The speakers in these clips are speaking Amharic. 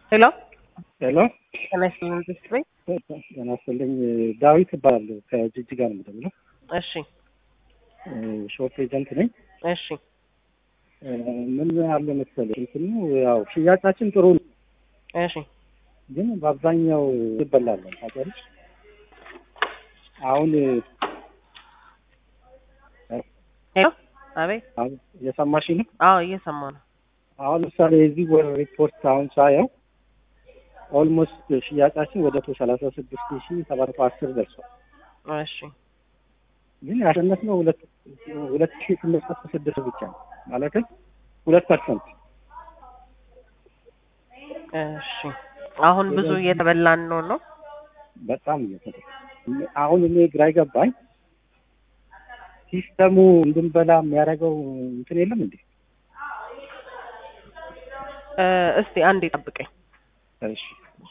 ሄሎ ሄሎ ጤና ይስጥልኝ መንግስት በይ። ጤና ይስጥልኝ ዳዊት እባላለሁ ከጅጅጋ ነው የምደውለው እሺ ሾፕ ኤጀንት ነኝ እሺ ምን አለ መሰለህ እንትኑ ያው ሽያጫችን ጥሩ ነው እሺ ግን በአብዛኛው ይበላለን ታውቂያለሽ አሁን ሄሎ አቤት አሁን እየሰማሽ ነው አዎ እየሰማ ነው አሁን ለምሳሌ የዚህ ወር ሪፖርት አሁን ሳየው ኦልሞስት ሽያጫችን ወደ ቶ ሰላሳ ስድስት ሺ ሰባት መቶ አስር ደርሷል እሺ ግን ያሸነፍነው ሁለት ሁለት ሺ ስምንት መቶ ስድስት ብቻ ነው ማለትም ሁለት ፐርሰንት እሺ አሁን ብዙ እየተበላን ነው ነው በጣም እየተደ አሁን እኔ ግራ ይገባኝ ሲስተሙ እንድንበላ የሚያደርገው እንትን የለም እንዴ? እ እስቲ አንዴ ጠብቀኝ እሺ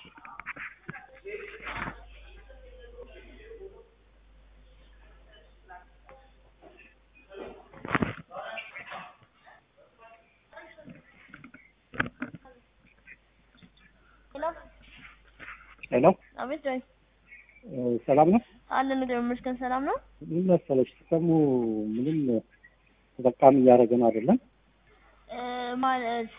ሄሎ ሄሎ አቤት ጆይ እ ሰላም ነው? አለን እግዚአብሔር ይመስገን ሰላም ነው ምን መሰለሽ ሲስተሙ ምንም ተጠቃሚ እያደረገን አይደለም። እ ማለት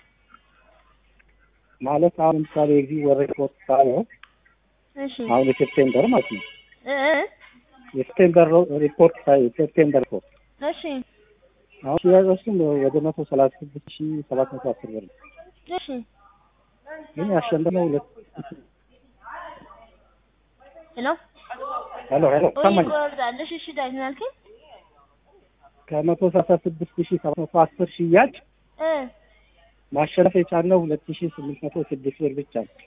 ማለት አሁን ለምሳሌ የዚህ ወር ሪፖርት ሳየው እሺ አሁን የሴፕቴምበር ማለት ነው እ እ የሴፕቴምበር ሪፖርት ሳይ የሴፕቴምበር ሪፖርት እሺ አሁን ሽያጫችን ወደ መቶ ሰላሳ ስድስት ሺ ሰባት መቶ አስር ብር ነው። እሺ ግን ያሸነፍነው ሁለት ሄሎ ሄሎ ሄሎ ወይ ሰማኝ ይቆርጣል እሺ እሺ ዳዊት ምን አልከኝ ከመቶ ሰላሳ ስድስት ሺ ሰባት መቶ አስር ሽያጭ እ ማሸነፍ የቻልነው ሁለት ሺ ስምንት መቶ ስድስት ብር ብቻ ነው።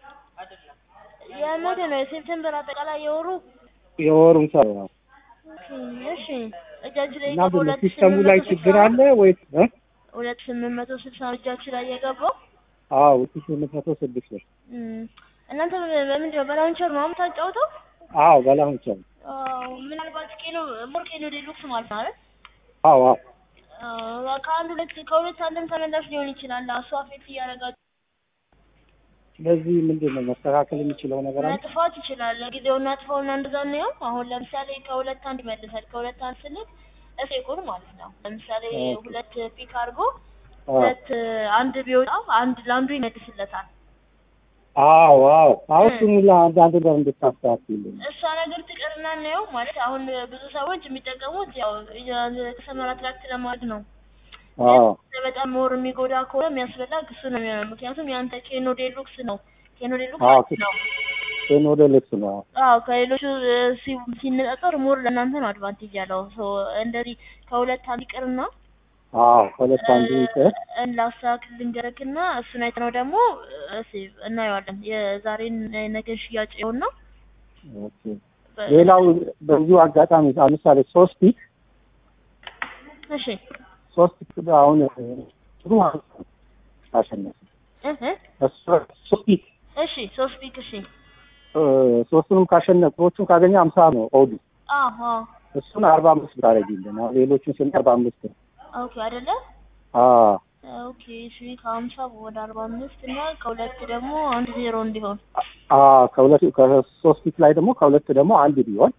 የመቼ ነው የሴፕቴምበር አጠቃላይ የወሩ የወሩን ሰው ነው ኦኬ እሺ እጃችሁ ላይ እና የገባው ሁለት ሲስተሙ ስምንት ላይ መቶ ችግር ስልሳ አለ ወይስ እ? ሁለት ስምንት መቶ ስልሳ ነው እጃችሁ ላይ የገባው አዎ ሁለት ሺ ስምንት መቶ ስድስት ብር እም፣ እናንተ በምንድን ነው በላውንቸር ነው የምታጫውተው አዎ በላሁን ቻው አዎ ምናልባት ኬኖ ሞር ኬኖ ዴሉክስ ማለት ነው አይደል አዎ አዎ አዎ ከአንድ ሁለት ከሁለት አንድም ተመላሽ ሊሆን ይችላል። እሱ አፌክት እያደረጋችሁ ስለዚህ ምንድን ነው መስተካከል የሚችለው ነገር አለ? መጥፋት ይችላል። ጊዜውን አጥፋውና እንደዛ ነው። አሁን ለምሳሌ ከሁለት አንድ ይመልሳል። ከሁለት አንድ ስንል እፌኩን ማለት ነው። ለምሳሌ ኦኬ። ሁለት ፒክ አድርጎ አዎ ሁለት አንድ ቢወጣ አንድ ለአንዱ ይመልስለታል። አዎ አዎ አሁን እ። ስሙ ለአንዳንድ ነገር እንድታስተካክልልኝ እሷ ነገር ትቀርና እናየው ማለት አሁን ብዙ ሰዎች የሚጠቀሙት ያው ከሰመራ ትራክት ለማድረግ ነው። አዎ በጣም ሞር የሚጎዳ ከሆነ የሚያስበላ እሱ ነው የሚሆነው። ምክንያቱም የአንተ ኬኖ ዴሉክስ ነው። ኬኖ ዴሉክስ አዎ አሪፍ ነው። ቴን ወደ ልብስ ነው አዎ ከሌሎቹ እ፣ ሲ- ሲነጻጸር ሞር ለእናንተ ነው አድቫንቴጅ ያለው። ሶ እንደዚህ ከሁለት አንድ ይቅርና አዎ ሁለት አንዱ ይቅር ላስተካክል ልንገረክና እሱን አይተነው ደግሞ እሺ እናየዋለን። የዛሬን የነገን ሽያጭ ይኸውና ኦኬ ሌላው በዚሁ አጋጣሚ አሁን ምሳሌ ሶስት ፒክ እሺ ሶስት ፒክ አሁን ጥሩ አሸነፍ እህ እሱ ሶስት ፒክ እሺ ሶስት ፒክ እሺ እ፣ ሶስቱንም ካሸነፍ ሶስቱን ካገኘ አምሳ ነው ኦዱ አዎ አዎ እሱን አርባ አምስት ብታደርጊልን አሁን ሌሎቹን ስን አርባ አምስት ነው ኦኬ አይደለ አዎ ኦኬ እሺ ከሀምሳ ወደ አርባ አምስት እና ከሁለት ደግሞ አንድ ዜሮ እንዲሆን አዎ ከሁለት ከሶስት ፒክ ላይ ደግሞ ከሁለት ደግሞ አንድ ቢሆን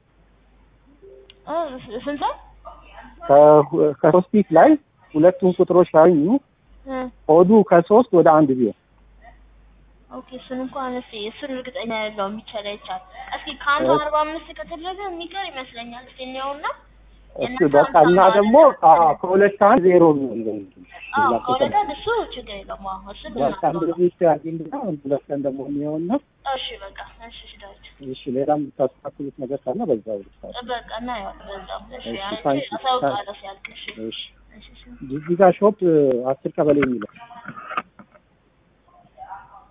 እ፣ ስንት ከ- ከሶስት ፒክ ላይ ሁለቱን ቁጥሮች ካገኙ እ፣ ኦዱ ከሶስት ወደ አንድ ቢሆን ኦኬ እሱን እንኳን እስኪ እሱን እርግጠኛ አይደለሁም። የሚቻል አይቻል። እስኪ ከአንዱ አርባ አምስት ከተደረገ የሚቀር ይመስለኛል። እስኪ እንየውና እሱ በቃ እና ደግሞ አዎ ከሁለት አንድ ዜሮ ነው አዎ ከሁለት አንድ እሱ ችግር የለውም። አዎ እሱ በቃ እንደዚህ ያርጊልና ሁለት ቀን ደግሞ የሚሆንና እሺ በቃ እሺ እሺ ዳዊት እሺ ሌላም የምታስተካክሉት ነገር ካለ በዛው ልታል በቃ እናየዋለን በዛው። እሺ እሺ፣ አንቺ ታንኪ፣ አሳውቃለሁ ሲያልቅ። እሺ እሺ እሺ እሺ ጅጅጋ ሾፕ አስር ቀበሌ የሚለው